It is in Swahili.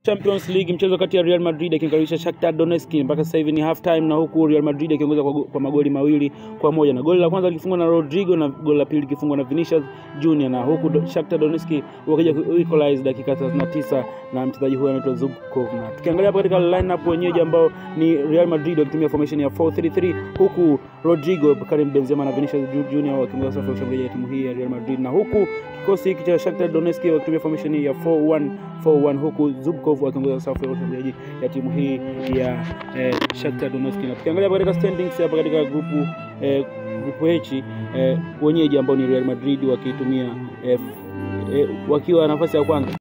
Champions League mchezo kati ya Real Madrid akimkaribisha Shakhtar Donetsk mpaka sasa hivi ni half time, na huku Real Madrid akiongoza kwa, kwa magoli mawili kwa moja, na goli la kwanza likifungwa na Rodrigo na goli la pili likifungwa na Vinicius Junior, na huku do- Shakhtar Donetsk wakija ku equalize dakika 39 na mchezaji huyo anaitwa Zubkov. Na tukiangalia hapa katika lineup wenyeji ambao ni Real Madrid wakitumia formation ya 4-3-3 huku Rodrigo, Karim Benzema na Vinicius Junior wakiongoza safu ya ushambuliaji ya timu hii ya Real Madrid, na huku kikosi hiki cha Shakhtar Donetsk wakitumia formation ya 4-1-4-1 huku Zubkov akiongoza safu ya ushambuliaji ya timu hii ya eh, Shakhtar Donetsk. Na tukiangalia hapa katika standings hapa katika grupu eh, grupu H eh, wenyeji ambao ni Real Madrid wakitumia eh, eh, wakiwa nafasi ya kwanza